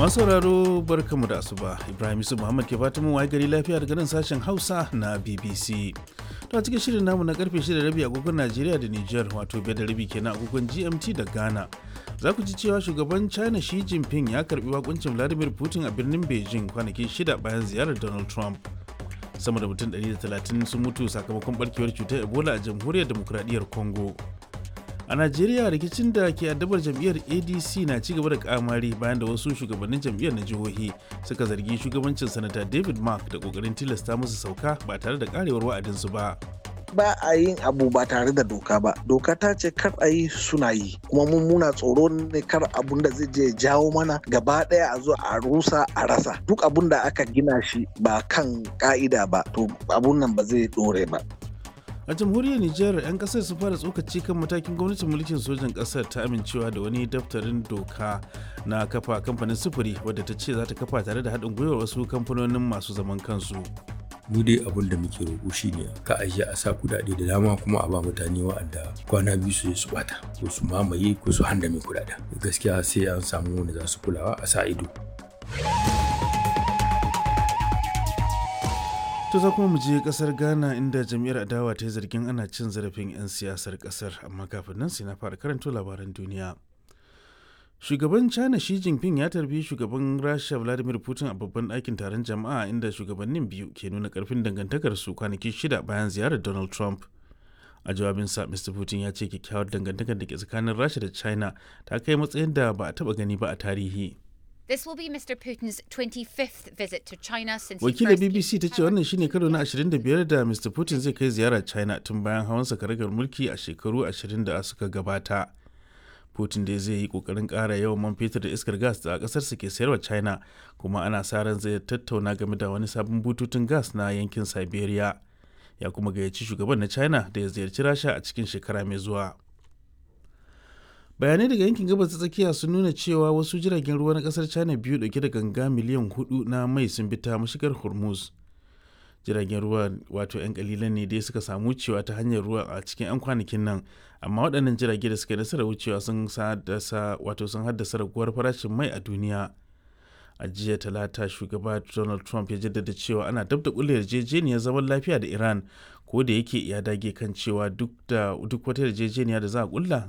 Masu sauraro barkamu da asuba Ibrahim Yusuf Muhammad ke fatan mun waye gari lafiya daga nan sashen Hausa na BBC. To a cikin shirin namu na karfe 6 rabi agogon Najeriya da Niger wato biyar da rabi kenan agogon GMT da Ghana. Za ku ji cewa shugaban China Xi Jinping ya karbi wakuncin Vladimir Putin a birnin Beijing kwanaki shida bayan ziyarar Donald Trump. Sama da mutum 130 sun mutu sakamakon barkewar cutar Ebola a jamhuriyar demokradiyyar Congo. a najeriya rikicin da ke addabar jam'iyyar adc na ci gaba da kamari bayan da wasu shugabannin jam'iyyar na jihohi suka zargi shugabancin sanata david mark da kokarin tilasta musu sauka ba tare da karewar wa'adinsu ba ba a yin abu ba tare da doka ba doka ta ce kar a yi suna yi kuma mun muna tsoro ne kar abun da zai je jawo mana gaba daya a zo a rusa a rasa duk abun da aka gina shi ba kan ka'ida ba to abun nan ba zai dore ba a jamhuriyar nijar 'yan kasar su fara tsokaci kan matakin gwamnatin mulkin sojan kasar ta amincewa da wani daftarin doka na kafa kamfanin sufuri wadda ta ce za ta kafa tare da haɗin gwiwar wasu kamfanonin masu zaman kansu mu dai abin da muke roƙo shine ka ajiye a sa kudade da dama kuma a ba mutane wa'anda kwana biyu su su bata ko su mamaye ko su handame kudaden gaskiya sai an samu wanda za su kulawa a sa ido To za kuma mu je kasar Ghana inda jam'iyyar adawa ta yi zargin ana cin zarafin 'yan siyasar kasar amma kafin nan sai na fara karanto labaran duniya. Shugaban China Xi Jinping ya tarbi shugaban Rasha Vladimir Putin a babban ɗakin taron jama'a inda shugabannin biyu ke nuna ƙarfin dangantakarsu kwanaki shida bayan ziyarar Donald Trump. A jawabinsa, Mr. Putin ya ce kyakkyawar dangantakar da ke tsakanin Rasha da China ta kai matsayin da ba a taɓa gani ba a tarihi. This will be Mr. Putin's 25th visit to China since he Wakilar first came BBC ta to ce power wannan in shine karo na 2011. 25 da Mr. Putin zai kai ziyara China tun bayan hawansa karagar mulki a shekaru 20 da suka gabata. Putin dai zai yi kokarin ƙara yawan man fetur da iskar gas da ƙasarsa ke sayarwa China kuma ana sa ran zai tattauna game da wani sabon bututun gas na yankin Siberia. Ya kuma gayyaci shugaban na China da ya ziyarci Rasha a cikin shekara mai zuwa. bayanai daga yankin gabas ta tsakiya sun nuna cewa wasu jiragen ruwa na kasar china biyu dauke da ganga miliyan hudu na mai sun bi ta mashigar hormuz jiragen ruwa wato 'yan kalilan ne dai suka samu wucewa ta hanyar ruwa a cikin 'yan kwanakin nan amma waɗannan jirage da suka yi nasarar wucewa sun haddasa wato sun haddasa raguwar farashin mai a duniya a jiya talata shugaba donald trump ya jaddada cewa ana dab da kulle yarjejeniyar zaman lafiya da iran ko da yake ya dage kan cewa duk da duk wata yarjejeniya da za a kulla